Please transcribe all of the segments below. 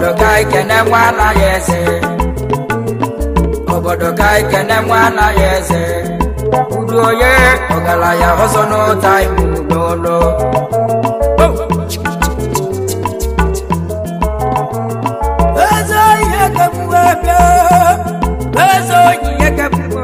obodo ka anyị kene nwa anaghị eze obodo ka anyị kene nwa anaghị eze udu onye ọgaranya ọzọ n'ụta ibu n'ụlọ eze ihe kemgbe bịa eze ihe kemgbe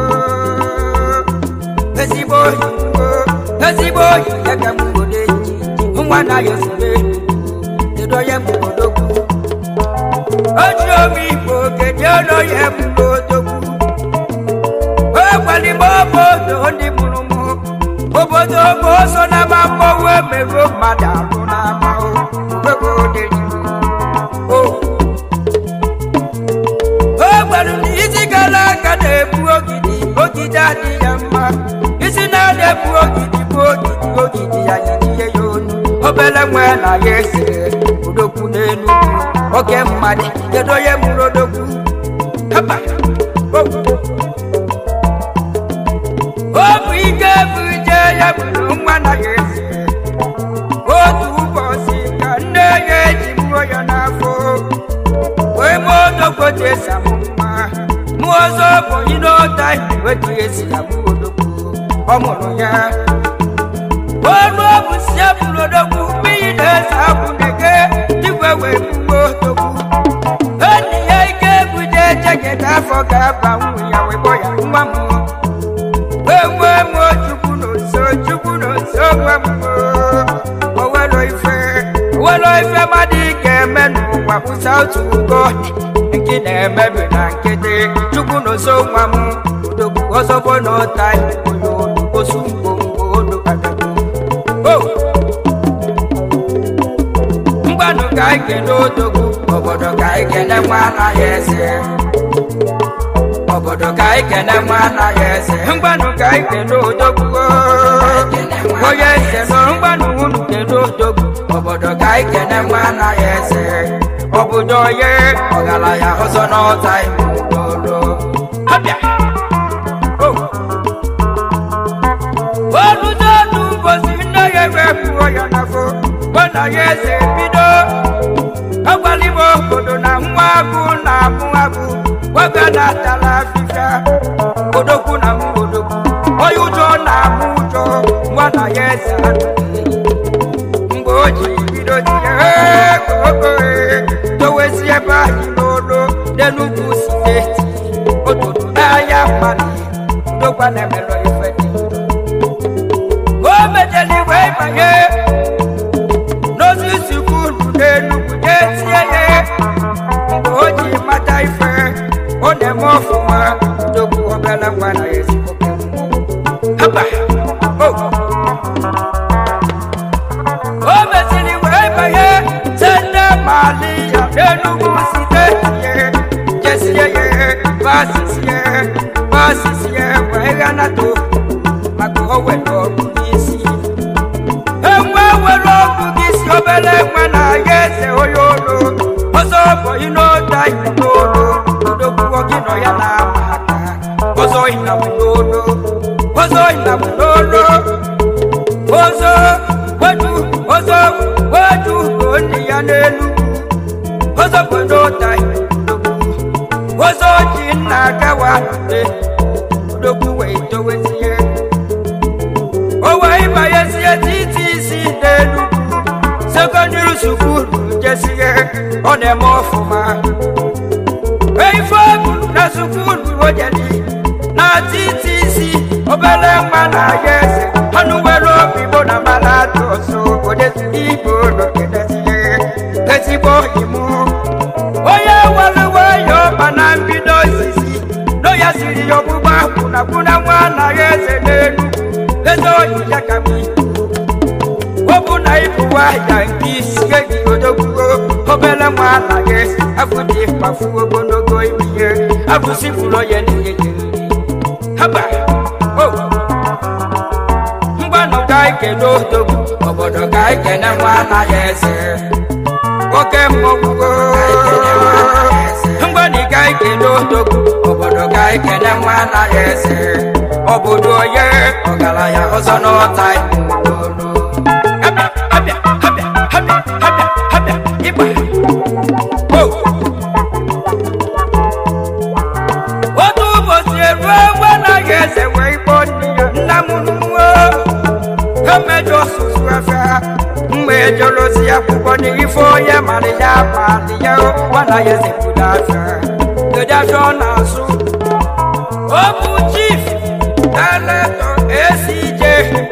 ezigbo oyi ezigbo oyi ihe kemgbe n'eji nwa anaghị ezigbo kedu onye mụrụ odogwu oji omi igbo kedu onye mụrụ odogwu egbalime obodo ndị mụrụ mụ obodo bụ ọsọ na ama mmọnwụ emerụ mmadụ arụ na ama ego dịrị o gwara na isi gara aga na-ebu ogidi ogidi adịghị ya mma isi na-ada ebu ogidi bụ ogidi ogidi ya yidie ya onu obere nwe na ya ese odogwu n'elu oke mmadụ kedu onye mụrụ odogwu Hapa. Oh. ọ bụ ike bụ ije ya bụrụ nwa na ya eze otu ụbọchị ka nne ya eji mụọ ya n'afọ wee mụọ odogwoji esi amụ nwa mụọ ọzọ bụ ịnọta wetu esi amụ odogwu ọ mụrụ ya ọnụ ọbụ si eburu odogwu mmiri na-ese akwụ na-ege igwe wee gbuo odogwu enyi ya ike buje jegede afọ ga-aba nwunye ya wee gbọ ya nwa mụọ enwe m chukwu n'oso chukwu n'oso nwe m owelo ife owelo ife mmadụ ga-eme n'ụwa kwụsa otu ugo nke na-emebi na nkịtị chukwu n'oso nwa m odogwu ọzọbo n'ụta onye osu ngwongwo olu adago mgbanụ ka anyị kene odogwu obodo ka anyị kene nwa anaghị eze obodo ka anyị kene nwa anaghị eze mgbanụ ka anyị kene odogwu onye eze nọ mgbanụ unu kene odogwu obodo ka anyị kene nwa anaghị eze obodo onye ọgaranya ọzọ n'ọta ime ụlọ abịa oludodu mbosi nne ya ewepụo ya n'afọ gbana ya eze bido agwalibo obodo na nwa agụ na amụ agụ gwaga na atala afịfịa odogwu na mụ odogwu onye ụjọ na-amụ ụjọ nwa na ya eze anụghị mgbe o ji bido tinye ego dowezi ebe anyị n'olu n'enugwu steeti otutu n'ahịa mmadụ ndokwa na-emelọ ife dị o mejeli wee banye n'osisi kwuru n'enugwu na-etinye ya mgbe o ji mata ife ọ na-eme ọfụma ndokwu obere nwa na ezigbo haba o mesịrị wee banye sende mali ya n'enugwu steeti ya jesie ya basisie basisie wee ghanata maka o were ọgụ n'isi enwe were ọgụ gị si obere nwa na ya eze onye olu ọzọ bụ ịnọda n'olu odogwuo gị nọ ya na-ama aka ọzọ ịnabụ n'olu ọzọ ịnabụ n'olu ọzọ wetu ọzọ wetu onye ya n'elu ọzọ bụ n'ụda ọzọ ji nna agawa nde odogwu wee dowezie o wee banyezie titi isi n'elu sekọndịrị sukulu jesie ọ na-eme ọfụma ife bụ na sukulu ojedi na titi isi obere nwa na ya eze ọnụ nwere obi bụ na mara atụ ọsọ odeziri igbo n'ogedezie ezigbo imu onye nwere nwayọ ma na mbido izizi no ya siri ya ọgbụgba kwụna kwụna nwa na ya eze n'elu eze oyi ya ka mụ ọ bụ na ịbụwa ya nke isi eji odogwuo obere nwa anaghị afụ dị mkpafu ogologo ime ihe afụsifụrụ ya n'ihe jiri haba o mgbanụ ka anyị kene odogwu obodo ka anyị kene nwa anaghị eze oke mmọgwugo mgbanị ka anyị kene odogwu obodo ka anyị kene nwa anaghị eze obodo onye ọgaranya ọzọ n'ọta ime abịa abịa abịa abịa abịa abịa ịgba adịghị nwana ya ezepụta afịa kedu afịa ọ na-asụ ọ bụ chief daleto esij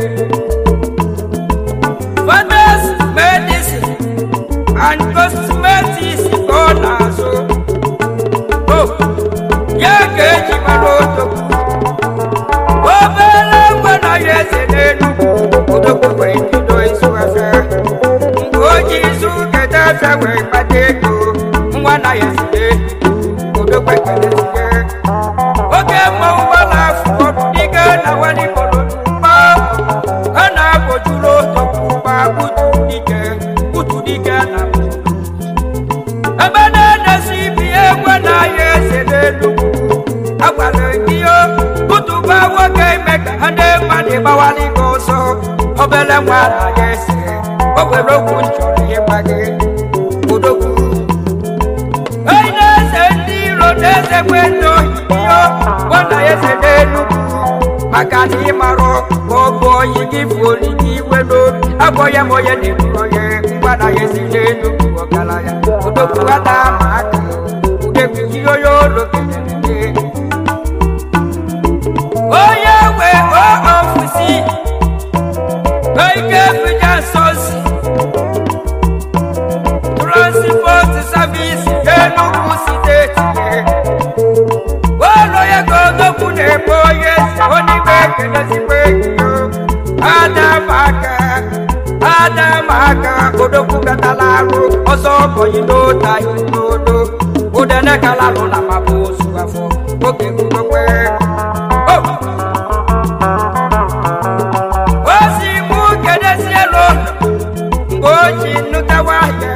fathers medicine and cosmetics ka ọ na-asụ o ya ka eji mara odogwu obere ngwe na ya eze n'enugwu odogwu wee bido ịzụ afịa mgbe o ji izu keta afịa wee kpata ego nwa na ya eze odogwu ekelezige oge mma ụgbọala afọ ọdụ dịga na walibolo mgba a na-abọjuru odogwu gba butu dike butu dike na ebe na-edesi ibi egwe na ya eze n'enugwu agwara ihe kụtụba nwoke ime ka ha ndị mmadụ gbawara gị ọsọ obere nwa na ya ese o nwere okwu nchọrọ ịgba gị odogwu onye na-eze ndị iro na-eze nwe ndị ohiyo nwana ya eze n'enugwu maka na ịmarụ ma ọ bụ oyi gị bụ olili iwe n'obi agwọ ya ma onye na-eburu onye ngwa na ya eze n'enugwu ọgaranya odogwu ata ma aka udegwu ihe onye olo kelere gị onye nwe ofiisi ike fija sosi transport service Enugu steeti ụlọ ya ka odogwu na-ebe onye si onye ekelezigbo enyi adamaka adamaka odogwu gatala arụ ọzọ bọyị n'otahi n'odo udene kalalụ na mabụ ozu afọ oge gbugokwe ozi mụ kedezie n'ụlọ mgbe o ji nụtawa ya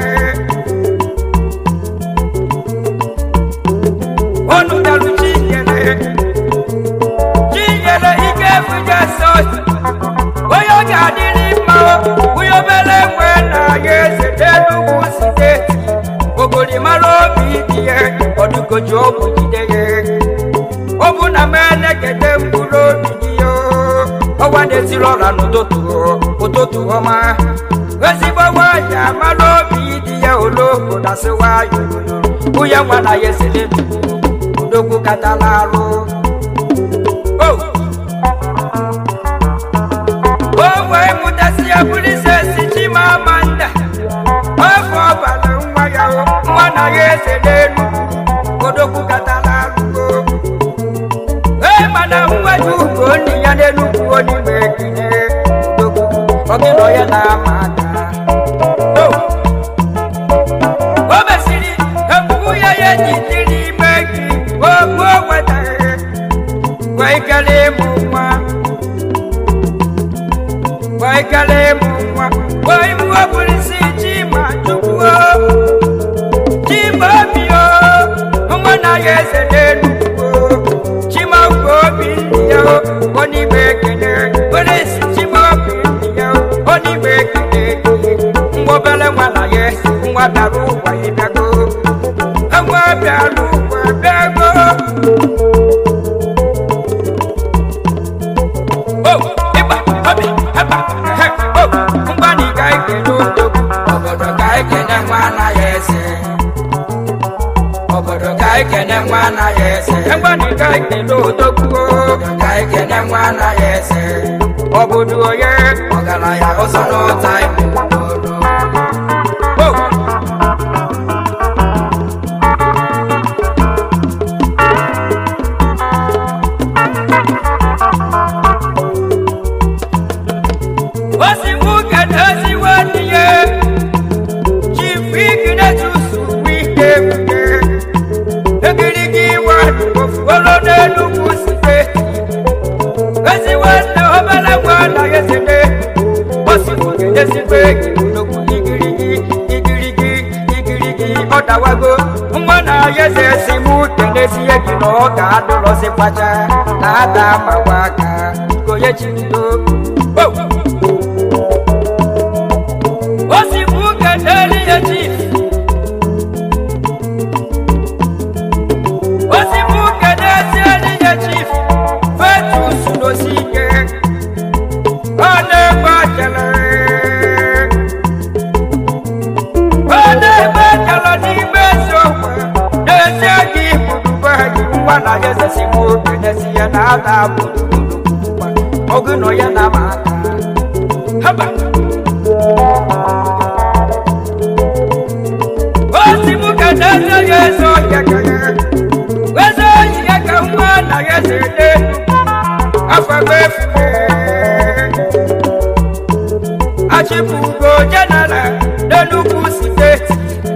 o nụtarụ chinyere chinyere ike efuje sosi onye ọ ga-adịrị mma onye obere nwe na ya eze n'enugwu steeti ogolimara obi dị ya ọdụgoji ọgwụ jide ya ọ bụ na m elekede mkpụrụ obi gị yo ọgwa na-esiri ọra n'ụtụtụ ụtụtụ ọma ezigbo nwaanyị amara obi dị ya oloko dasịwa yoyoyo nwunye nwa na ya esele udogwu katala arụ o o wee mụtasị ya bụrụise si chimamanda afọ ọbara nwa ya nwa na ya eze n'elu odogwu katala arụgo ee mana nwa ji ugo ndị ya n'enugwu onime ekele odogwu ọgịnọ ya na-ama aka o mesịrị ebubu ya ya jidere ime gị ogbu o wetara wee kelee ịmụ nwa wee kelee ịmụ nwa wee ibu obụrisi chima chukwu chima obi o nwa na ya eze n'enugwu chima ugwu obi ndị ya onime ekele were isi chima obi ndị ya onime ekele nwa obere nwa na ya nwa bịara ụwa ịbịago nwa bịara ụwa bịago o ịgba obi ịgba ehe o mgbani ka ekele odogwu obodo ka ekele nwa anaghị eze obodo ka ekele nwa anaghị eze mgbani ka ekele odogwu obodo ka ekele nwa anaghị eze obodo onye ọgaranya ụzọ n'ụta ime obodo o osigbu kedoziwe ndị ya chifu iginetusu wike wike egirigi iwe ofuolo n'enugwu steeti eziwe nne obere nwa anaghị esete osigbu kedezigbo egirigokwu igirigi igirigi igirigi ọ dawago nwa na-ahịa eze esi mụ kenezie gị na ọ ga-adụlọzi kwacha na ada makwa aka konye chibido oh! osigbu kedeli ya chief osigbu kedezieli ya chief fetus n'osike ọ na-egbe ajele ọ na-egbe ajele nwa na ya ezesi m oke n'ezi ya na ada bụ oge nọ ya na ma aka haba osi m ka na-eze ya eze ọhịa ka ya eze ọhịa ka nwa na ya eze ede afọ efufe achịpụgo jeneral n'enugwu steeti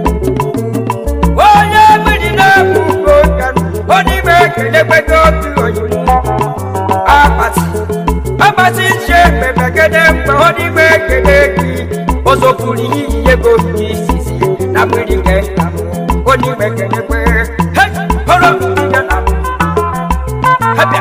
onye mmiri na-ebu ugo kanu onime ekenegbego obi oyibo akpati akpati nche mmemmegede mgbe onime ekele gị ozopụrụ iyi ego ndị isisi na mmiri nke nna m onime ekenegbe horo ya na hebịa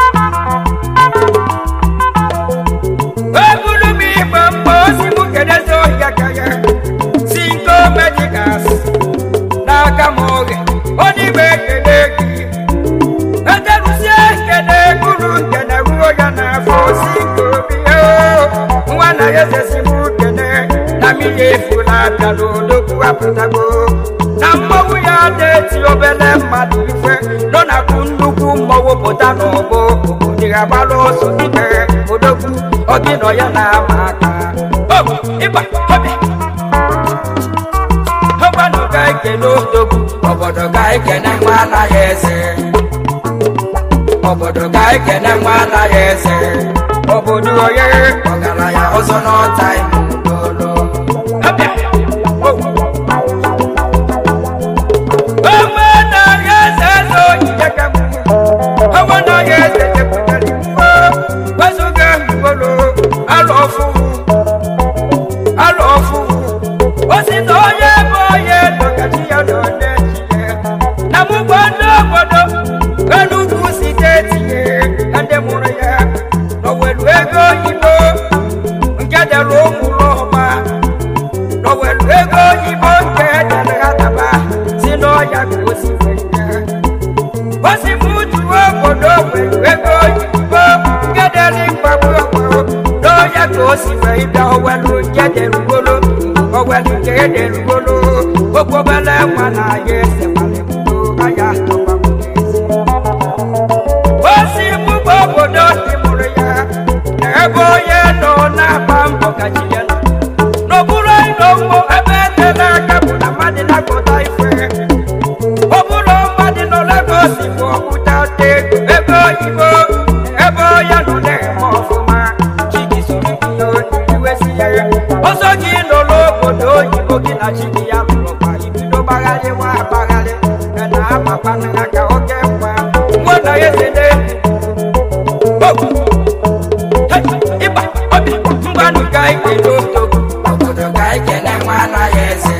ebulu m igbe mgbe osi m kedezi ohia ka ya si nko medikas n'aka m oge onime ekele gị eterusie nkene guru nkene ruo ya n'afọ si nke obi ya nwa na ya ezesi m kene na mmiri efu na-abịa n'odogwu apụtago na mmọnwụ ya na-eti obele mmadụ ife nọ na-akụ nnukwu mmọnwụ pụta n'ọgbọ obodo ya gbara ọsọ n'ime odogwu ọgị nọ ya na-ama aka o ịgba ọbịa ọgbanụ ga ekele odogwu obodo ga ekene nwa anaghị eze obodo ga ekene nwa anaghị eze obodo onye ọgaranya ọzọ n'ọta ime ụlọ onwe anaghị eze eze onyinye ka m onwe anaghị eze chepụtara iwu wezụga mgbolo alụ ọfụ alụ ọfụ osi na onye bụ onye nọgachi ya nọ n'echiche na mụgwọ ndị obodo enugwu steeti ka ndị mụrụ ya n'owelu ego oyibo nke dere ụmụrụ ọma n'owelu ego oyibo nke dere ha daba si n'ọya ka o si were ya o si m juo obodo welu ego oyibo nke dere mgbagbu ọgbaro n'ọya ka o si wee bịa owelu nke derugolo owelu nke derugolo okwobele nwa na ya ese malimdo aya tọgbagbo n'ezi osi mụgba obodo dị mụrụ ya na ebe onye nọ na-agba mbọ ka chi ya nọ n'okpuru ịnọ ụgbọ ebe etere aka bụ na mmadụ na-akpọta ife ọ bụrụ mmadụ nọ Lagos bụ ọkpụta ego ebe oyibo ebe onye nọ na-eme ọfụma chidi soro gị ya iwesi ya ọzọ gị nọ n'obodo oyibo gị na chidi ya lụrụ kwa ibido gbagharị nwa agbagharị na amakwana aka oke mma nwa na ya ezede ịba obi mgbanụ ga ekele otogo obodo ga ekele nwa anaghị eze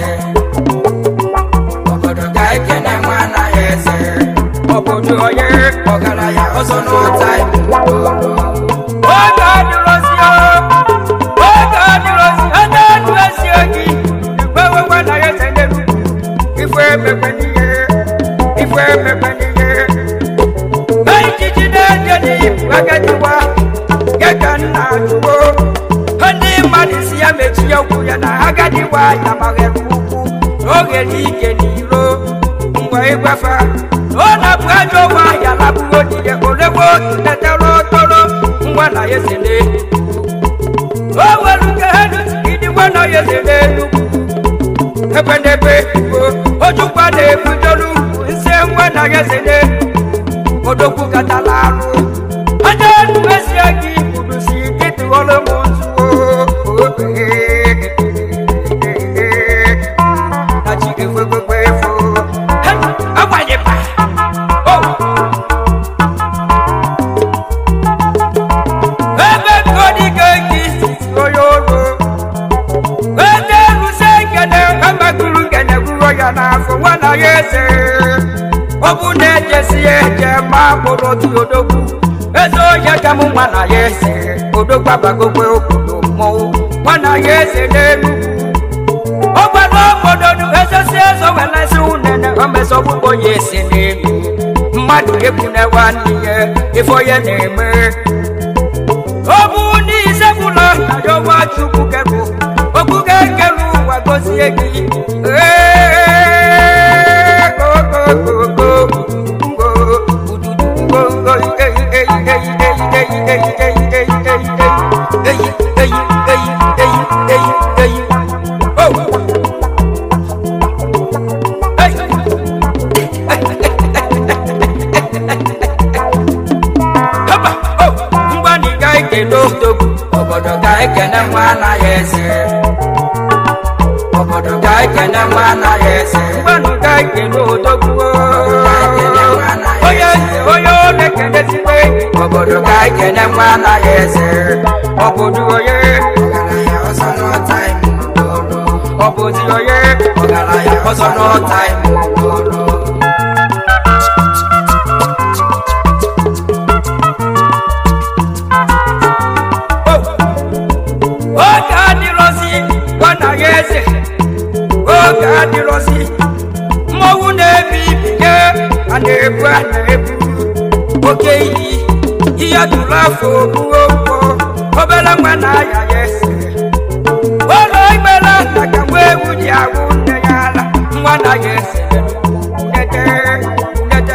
obodo ga ekele nwa anaghị eze obodo onye ọgaranya ọzọ n'ụta oge adịrọzi oge adịrọzi ede ndụ esie gị gbewe nwa anaghị eze n'elu ife emekwe n'ihe ife emekwe n'ihe ejiji na-eje n'ibu agadiwa geka nna ajụwo ndị mmadụ si ya mechie okwu ya na agadiwa ya maghere ukwu n'oge n'ike n'iro mgbe ịgwafa ọ na-abụ ajọ nwa ya labụgo diye olegbo netere otoro ngwa na ya ese n'elu o nwere nke ha idi ngwa na ya ese n'elu ebe n'ebe igbo ojukwa na-ebudolu nse ngwa na ya ese n'elu odogwu katala arụ onye enumesie gị kwurusi dịtụ ọrụ m nzuo na chi ga-ekwekwekwe efu agbanyekwa ebe nkodi ga-eke isi onye olu ede erusi nkene amaguru nkene gwuro ya n'afọ nwana ya eze ọ bụ na ejesi ya eje ma kpụrụ otu odogwu eze onye ka mụ nwa na ya ese odogwu abagokwe obodo mmọnwụ nwa na ya eze n'enugwu ọ gwara obodo nu ezesi ezo welesi unene omesọgbugbo ya ese n'elu mmadụ ebune nwanne ya ife onye na-eme ọ bụ n'ise gwụlọ na yọwa chukwu kebụ okpuke kelu ụwa gozie gị ee ekene nwa anaghị eze ngwanụ ka ekene odogwu onye eze onye ọ na-ekenezikwa enyi obodo ka ekene nwa anaghị eze obodo onye ọgaranya ọzọ n'ọta ime obodo ọbụzi onye ọgaranya ọzọ n'ọta ime obodo oge adịrọzi gwanaghị eze oge adịrọzi mmọnwụ na-ebi ibinye a na-ebu a na-ebu oke iyi ihe dụrụ afọ ogbuo mkpọ obere nwa na-aya ya ese ụlọ igbere nna ka nwa ewu ji agwụ nne ya ala nwa na ya ese nete nete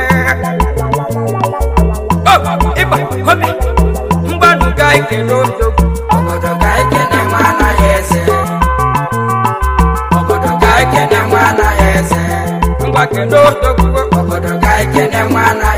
Oh, ịgba obi mgbanụ ga ekele ozogwu obodo ka ekene nwa anaghị eze obodo ka ekene nwa anaghị eze ngwa kele odogwu obodo ka ekene nwa anaghị